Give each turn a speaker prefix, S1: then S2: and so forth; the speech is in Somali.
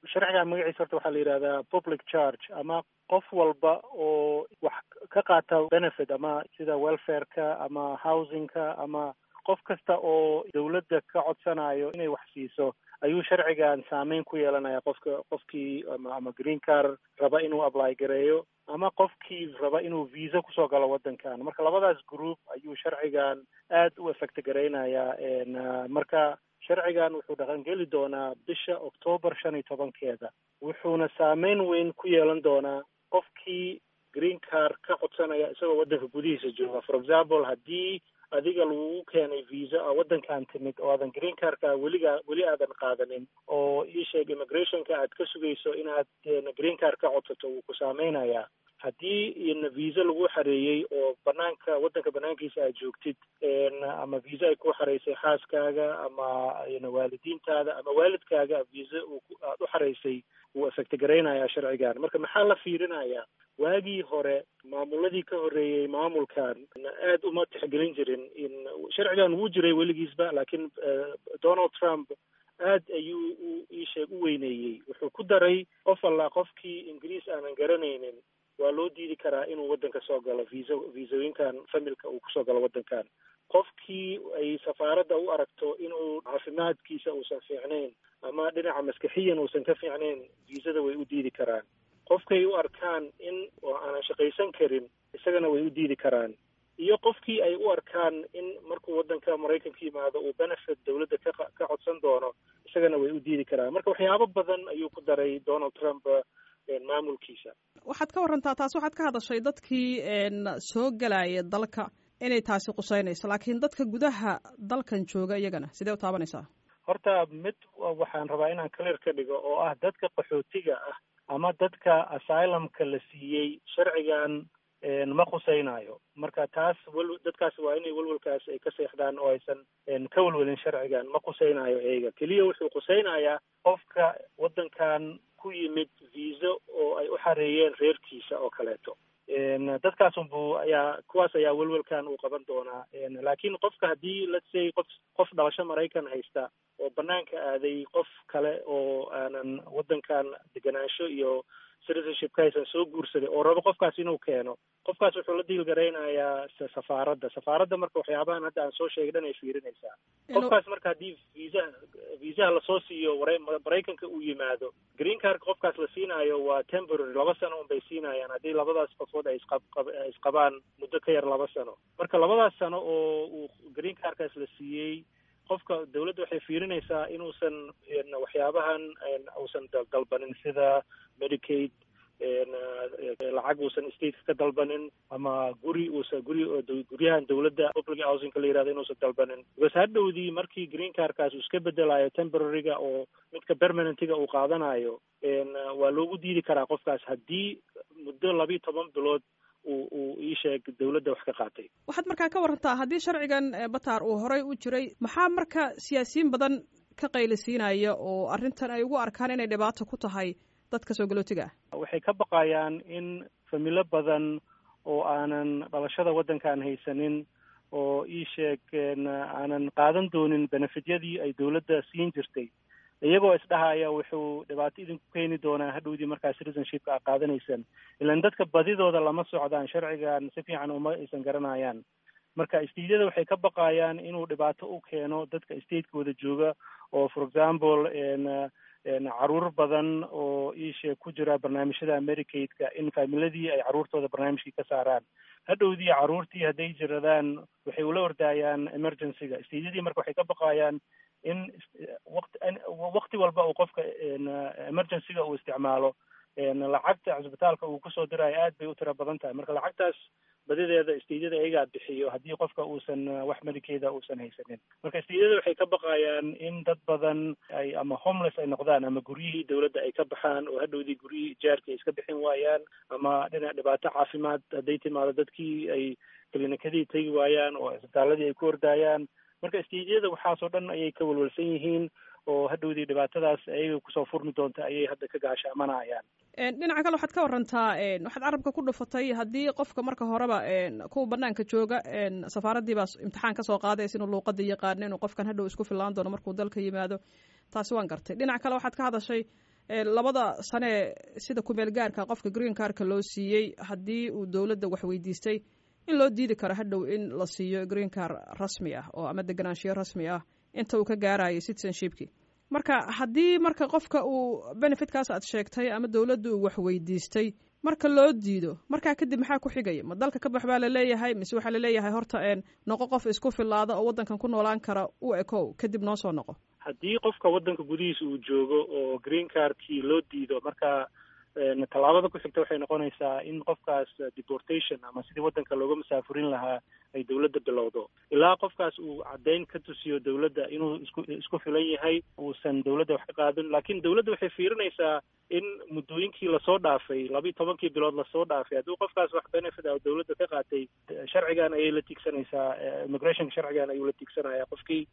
S1: sharcigan magaciisa horta waxaa la yidhahdaa public charge ama qof walba oo wax ka qaata benefit ama sida welfareka ama housingka ama qof kasta oo dawladda ka codsanayo inay wax siiso ayuu sharcigan saameyn ku yeelanaya qofka qofkii ama ama green car raba inuu apply gareeyo ama qofkii raba inuu visa kusoo galo waddankan marka labadaas group ayuu sharcigan aad u effect garaynayaa marka sharcigan wuxuu dhaqangeli doonaa bisha octoobar shan iyo tobankeeda wuxuuna saameyn weyn ku yeelan doonaa qofkii green car ka codsanaya isagoo waddanka gudihiisa jooga for example haddii adiga lagugu keenay visa a waddankan timid oo aadan green carka weligaa weli aadan qaadanin oo ii sheeg immigrationka aad ka sugayso inaad green car ka codsato wuu ku saameynayaa haddii ina visa lagu xareeyey oo banaanka waddanka banaankiisa aad joogtid ama visa ay ku xareysay xaaskaaga ama waalidiintaada ama waalidkaaga visa aad u xareysay wuu effect garaynayaa sharcigan marka maxaa la fiirinayaa waagii hore maamuladii ka horreeyey maamulkan aad uma tixgelin jirin in sharcigan wuu jiray weligiisba laakiin donald trump aad ayuu u iisheeg u weyneeyey wuxuu ku daray qof alla qofkii ingiriis aanan garanaynin waa loo diidi karaa inuu waddanka soo galo visa visooyinkan familka uu kusoo galo waddankan qofkii ay safaaradda u aragto inuu caafimaadkiisa uusan fiicnayn ama dhinaca maskaxiyan uusan ka fiicnayn viisada way u diidi karaan qofkay u arkaan in oo aanan shaqaysan karin isagana way u diidi karaan iyo qofkii ay u arkaan in markuu waddanka maraykanka yimaado uu benefit dawladda ka ka codsan doono isagana way u diidi karaan marka waxyaabo badan ayuu ku daray donald trump maamulkiisa
S2: waxaad ka warantaa taas waxaad ka hadashay dadkii soo gelaya dalka inay taasi quseynayso laakiin dadka gudaha dalkan jooga iyagana sidee u taabanaysaa
S1: horta mid waxaan rabaa inaan clear ka dhigo oo ah dadka qaxootiga ah ama dadka asylumka la siiyey sharcigan ma khuseynayo marka taas wel dadkaas waa inay welwelkaas ay ka seexdaan oo aysan ka welwelin sharcigan ma khuseynayo eega keliya wuxuu khuseynayaa qofka waddankan ku yimid viisa oo ay u xareeyeen reerkiisa oo kaleeto dadkaas unbu ayaa kuwaas ayaa welwelkan uu qaban doonaa laakiin qofka haddii let's say qof qof dhalasho maraykan haysta oo banaanka aaday qof kale oo aanan waddankan deganaansho iyo citizenshipka aysan soo guursaday oo rabo qofkaas inuu keeno qofkaas wuxuu la diil garaynayaa safaaradda safaaradda marka waxyaabahan hadda aan soo sheegay dhan ay fiirinaysaa qofkaas marka haddii viisaha viisaha lasoo siiyo maraykanka uu yimaado green carka qofkaas la siinaayo waa temporary laba sano un bay siinayaan haddii labadaas qofood ay isqab isqabaan muddo ka yar laba sano marka labadaas sano oo uu green carkaas la siiyey qofka dawladda waxay fiirinaysaa inuusan waxyaabahan uusan dalbanin sida medicaid lacag uusan stateka ka dalbanin ama guri uusan guri guryahan dawladda public housingka la yihahdo inuusan dalbanin because hadhowdii markii green carkaas uu iska bedelayo temporaryga oo midka permanentiga uu qaadanayo waa loogu diidi karaa qofkaas haddii muddo labiyo toban bilood uu uu ii sheeg dawladda wax ka qaatay
S2: waxaad markaa ka warantaa haddii sharcigan batar uu horey u jiray maxaa marka siyaasiyiin badan ka qaylisiinaya oo arrintan ay ugu arkaan inay dhibaato ku tahay dadka soo galootiga
S1: ah waxay ka baqayaan in familo badan oo aanan dhalashada waddankaan haysanin oo ii sheeg aanan qaadan doonin benefityadii ay dawladda siin jirtay iyagoo isdhahaya wuxuu dhibaato idinku keeni doonaa hadhowdii markaa citizenshipka a qaadanaysan ilan dadka badidooda lama socdaan sharcigan si fiican uma aysan garanayaan marka stateyada waxay ka baqayaan inuu dhibaato u keeno dadka statekooda jooga oo for example caruur badan oo iisheeg ku jira barnaamijyada americaidka in faamiladii ay caruurtooda barnaamijkii ka saaraan hadhowdii caruurtii hadday jiradaan waxay ula ordaayaan emergencyga stateyadii marka waxay ka baqayaan in waqti waqti walba uu qofka emergencyga uu isticmaalo lacagta cisbitaalka uu kusoo diraayo aad bay u tiro badan tahay marka lacagtaas badideeda stateyada ayagaa bixiyo haddii qofka uusan wax medikeeda uusan haysanin marka stateyada waxay ka baqayaan in dad badan ay ama homeless ay noqdaan ama guryihii dawladda ay ka baxaan oo hadhowdii guryihii ijaarka ay iska bixin waayaan ama dhinac dhibaato caafimaad hadday timaado dadkii ay klinikadii tegi waayaan oo isbitaaladii ay ku ordaayaan marka stateyada waxaasoo dhan ayay ka walwalsan yihiin oo hadhowdii dhibaatadaas ayaga kusoo furmi doonta ayay hadda ka gaashaamanayaan
S2: dhinaca kale waxaad ka warantaa waxaad carabka ku dhufatay haddii qofka marka horeba kuwa banaanka jooga safaaraddii baa imtixaan kasoo qaadaysa inuu luuqada yaqaano inuu qofkan hadhow isku fillaan doono markuu dalka yimaado taasi waan gartay dhinaca kale waxaad ka hadashay labada sane sida kumeel gaarka qofka green carka loo siiyey haddii uu dowladda wax weydiistay in loo diidi karo hadhow in la siiyo green car rasmi ah oo ama deganaanshiyo rasmi ah inta uu ka gaarayo citizenshipki marka haddii marka qofka uu benefitkaas aad sheegtay ama dowladda uu wax weydiistay marka loo diido markaa kadib maxaa ku xigaya ma dalka ka bax baa laleeyahay mise waxaa laleeyahay horta noqo qof isku filaada oo waddankan ku noolaan kara u ekow kadib noo soo noqo
S1: haddii qofka waddanka gudihiisa uu joogo oo green cardkii loo diido marka tallaabada ku xigta waxay noqonaysaa in qofkaas deportation ama sidii waddanka looga masaafurin lahaa ay dowladda bilowdo ilaa qofkaas uu caddayn ka tusiyo dowladda inuu isku isku filan yahay uusan dowladda wax ka qaadin laakiin dowladda waxay fiirinaysaa in muddooyinkii lasoo dhaafay labiiyo tobankii bilood lasoo dhaafay hadduu qofkaas wax benefit ah dowladda ka qaatay sharcigan ayay la tiigsanaysaa immigrationka sharcigan ayuu la tiigsanaya qofkii